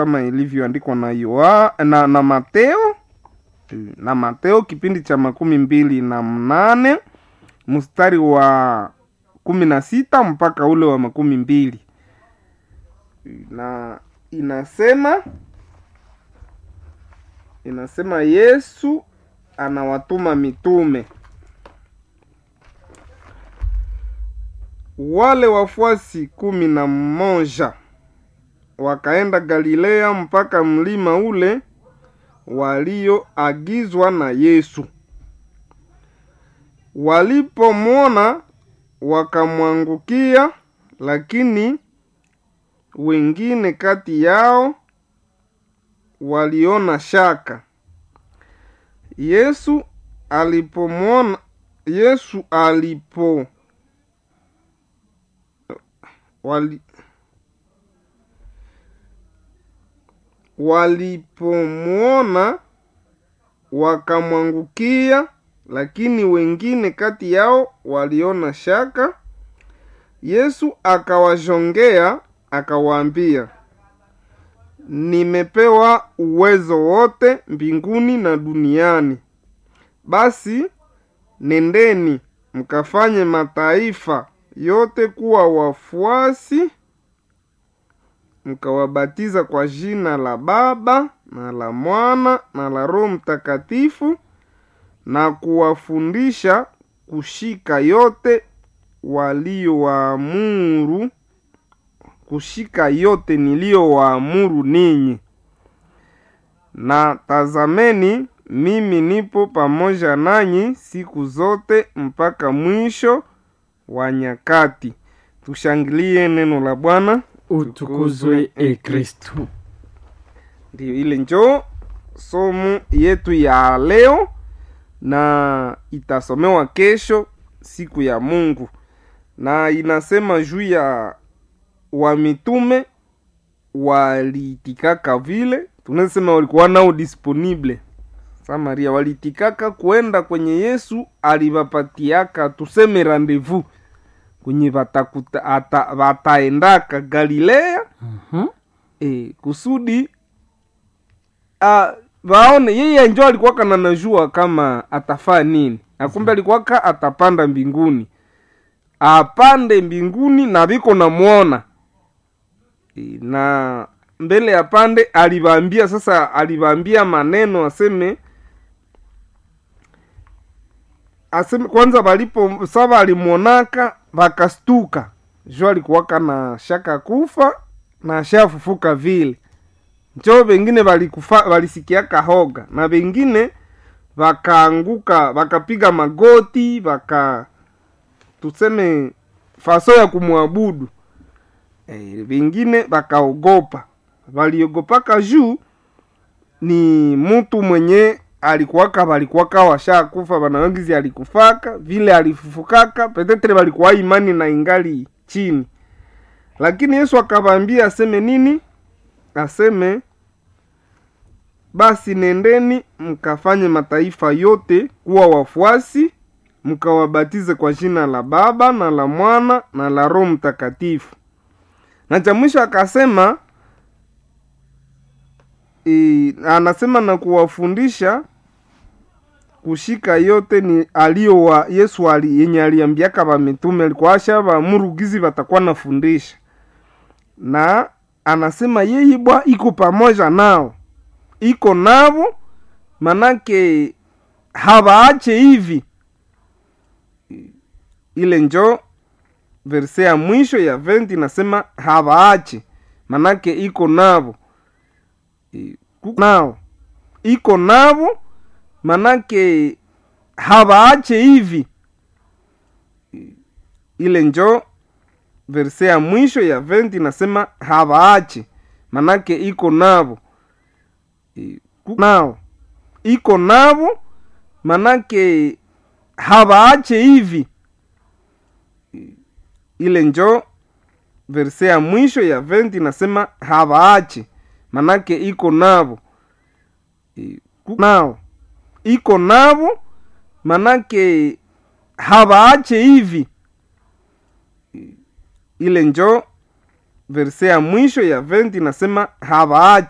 kama ilivyoandikwa na Yoa, na, na Mateo na Mateo kipindi cha makumi mbili na mnane mstari wa kumi na sita mpaka ule wa makumi mbili na inasema inasema Yesu anawatuma mitume wale wafuasi kumi na mmoja wakaenda Galilea mpaka mlima ule walioagizwa na Yesu. Walipomwona wakamwangukia, lakini wengine kati yao waliona shaka. Yesu alipomwona Yesu alipo wali walipomwona wakamwangukia, lakini wengine kati yao waliona shaka. Yesu akawajongea akawaambia, nimepewa uwezo wote mbinguni na duniani. Basi nendeni mkafanye mataifa yote kuwa wafuasi mkawabatiza kwa jina la Baba na la Mwana na la Roho Mtakatifu, na kuwafundisha kushika yote waliowaamuru, kushika yote niliyowaamuru ninyi. Na tazameni, mimi nipo pamoja nanyi siku zote mpaka mwisho wa nyakati. Tushangilie neno la Bwana. utukuzwe e Kristu. Ndiyo, ile njoo somo yetu ya leo na itasomewa kesho siku ya Mungu, na inasema juu ya wamitume waliitikaka vile, tunasema walikuwa nao disponible sa Maria, waliitikaka kuenda kwenye Yesu alivapatiaka, tuseme rendezvous kwenye vatakuta ata, vataendaka Galilea Mhm. e, kusudi a, vaone yeye njo alikuwaka na najua kama atafaa nini akumbe alikuwaka atapanda mbinguni apande mbinguni na viko namwona e, na mbele ya pande alivaambia sasa alivaambia maneno aseme aseme kwanza valipo sava alimwonaka vakastuka jo alikuwaka na shaka kufa na shafufuka vile njo vengine valikufa valisikiaka hoga na vengine vakaanguka vakapiga magoti vaka tuseme faso ya kumwabudu e, vengine vakaogopa valiogopaka juu ni mtu mwenye alikuwaka valikuwaka washakufa vanawagizi alikufaka vile alifufukaka petetre valikuwa imani na ingali chini lakini yesu akavaambia aseme nini aseme basi nendeni mkafanye mataifa yote kuwa wafuasi mkawabatize kwa jina la baba na la mwana na la roho mtakatifu na cha mwisho akasema e, anasema na kuwafundisha kushika yote ni alio wa yesu ali, yenye aliambiaka vamitume alikuwa asha vamurugizi vatakuwa nafundisha na anasema yeye bwa iko pamoja nao iko navo manake havaache hivi ile njo verse ya mwisho ya venti nasema havaache manake iko navo E, ku- nao iko navo manake havaache hivi E, ile njo verse ya mwisho ya venti nasema havaache manake iko navo E, ku- nao iko navo manake havaache hivi E, ile njo verse ya mwisho ya venti nasema havaache manake iko navo E, ku- nao iko navo manake havaache hivi E, ile njo verse ya mwisho ya venti nasema havaache